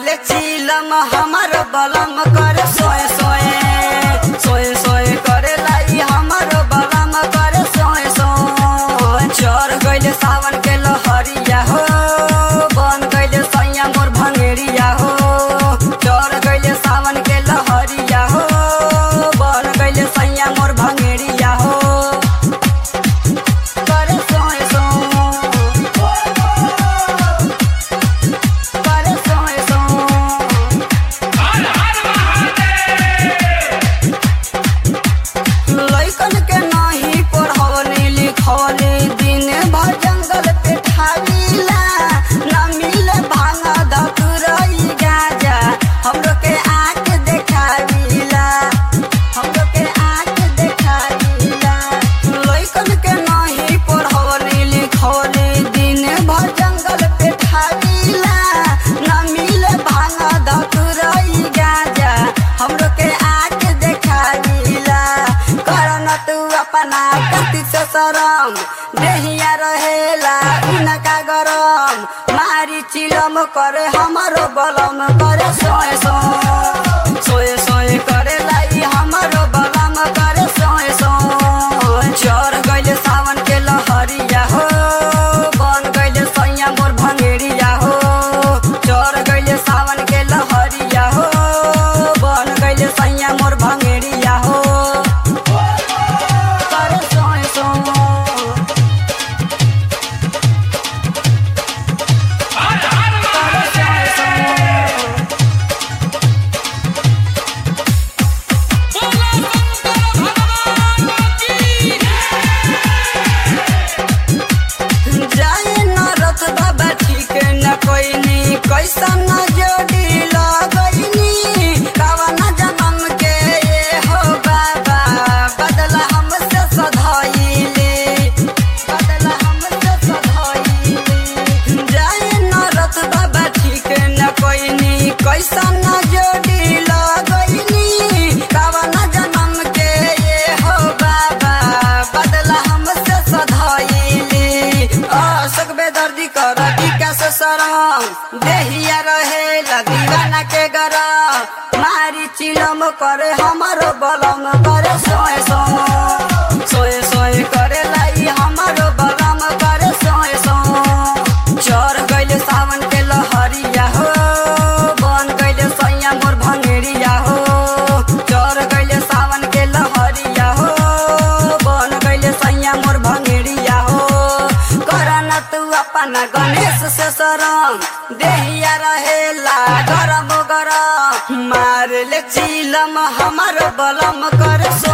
ले चिलम हमर बलम कर सोए सोए सोए सोए करे लाई हमर बलम कर सोए सोए चढ़ गइले सावन के लहरिया हो बन गइले सैया मोर भंगेरिया हो चढ़ गइले सावन के लहरिया हो बन गइले सैया मोर भंगेरिया हो करे सोए सोए करे सोए सोए लइकन के नाही पढ़वली लिखवली दिन भर जंगल पे ठावीला न मिले भांगा धतुरई गाजा हमरो के आँख देखावीला हमरो के आँख देखावीला लइकन के नाही पढ़वली लिखवली दिन भर जंगल पे ठावीला न मिले भांगा धतुरई गाजा हमरो के आँख देखावीला करन तू अपना कति से शरम देहिया रहेला उनका गरम मारी चिलम करे हमरो बलम करे सोए सोए सोए सोए करे लाई हमरो बलम करे सोए सोए चढ़ गइले सावन के लहरिया हो बन गइले सैया मोर भंगेरिया हो चढ़ गइले सावन के लहरिया हो बन गइले सैया मोर भंगेरिया हो करे सोए सोए करे सोए सोए जाए न रथ बाबा ठीक न कोइनी कैसा न जोड़ी लगैनी कावन जन्म के ये हो बाबा बदला हमसे सधैली बदला हमसे सधैली जाए न रथ बाबा ठीक न कोइनी कैसा न जोड़ी लगैनी कावन जन्म के ये हो बाबा बदला हमसे सधैली अशोक बेदर्दी कर कैसे सरम देहिया रहे दीवाना के गरम मारी चिलम करे हमारो बलम करे सोए सोए सोए सोए करे लाई हमारो बलम करे सोए सोए चढ़ गइले सावन के लहरिया हो बन गइले सैया मोर भंगेरिया हो चढ़ गइले सावन के लहरिया हो बन गइले सैया मोर भंगेरिया हो करन तू अपन गणेश से शरम देहिया रहेला गरम गरम मार ले चिलम हमर बलम कर सो